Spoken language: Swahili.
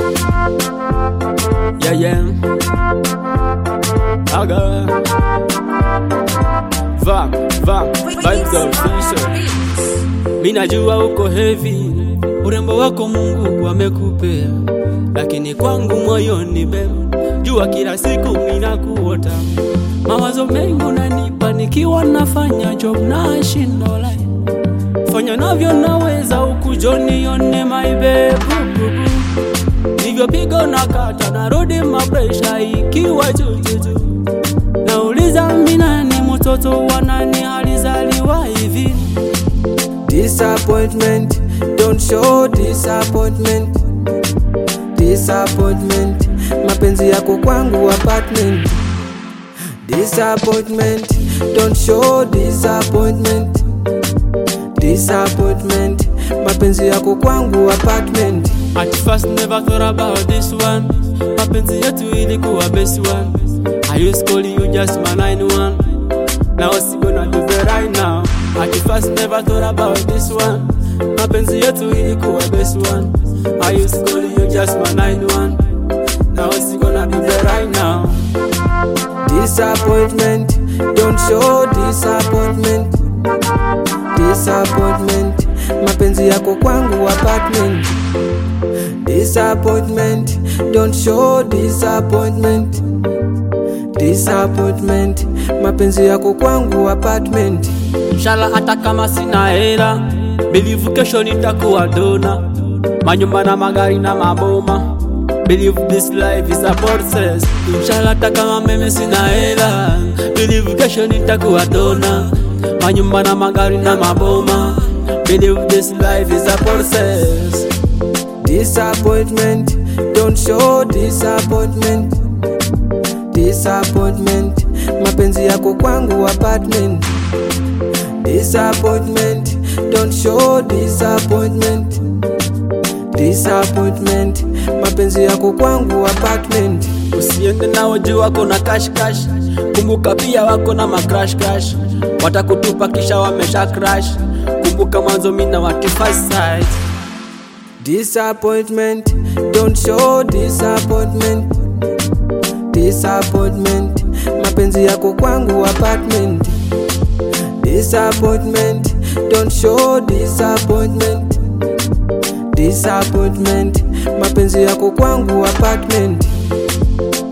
Yeah, yeah. Aga. Va, va, vibes official. Mi najua uko heavy, urembo wako Mungu amekupea, lakini kwangu moyoni bem, jua kila siku minakuota, mawazo mengi unanipa nikiwa nafanya job na shindola, fanya navyo naweza ukujonione my babe nivyopiga na kata narudi mapresha ikiwa jujuju nauliza minani mtoto wanani alizaliwa hivi Disappointment, don't show disappointment. Disappointment, mapenzi yako kwangu apartment. Disappointment, don't show disappointment. Disappointment, mapenzi yako kwangu apartment. At first never thought about this one mapenzi yetu ilikuwa best one I used call you just my line one Now what's gonna do the right now At first never thought about this one mapenzi yetu ilikuwa best one I used call you just my line one Now what's gonna do the right now Disappointment, don't show disappointment. Disappointment, mapenzi yako kwangu apartment. Disappointment, don't show disappointment. Disappointment, mapenzi yako kwangu apartment. Inshallah hata kama sina hela Believe kesho nitakuwa dona Manyumba na magari na maboma Believe this life is a process Inshallah hata kama mimi sina hela Believe kesho nitakuwa dona Manyumba na magari na maboma Believe this life is a process Disappointment, don't show disappointment. Disappointment, mapenzi yako kwangu apartment. Disappointment, don't show disappointment. Disappointment, mapenzi yako kwangu apartment. Usiende nao juu wako na cash cash Kumbuka pia wako na macrash crash Watakutupa kisha wamesha crash Kumbuka mwanzo mina wati first sight Disappointment, don't show disappointment. Disappointment, mapenzi yako kwangu apartment. Disappointment, don't show disappointment. Disappointment, mapenzi yako kwangu apartment.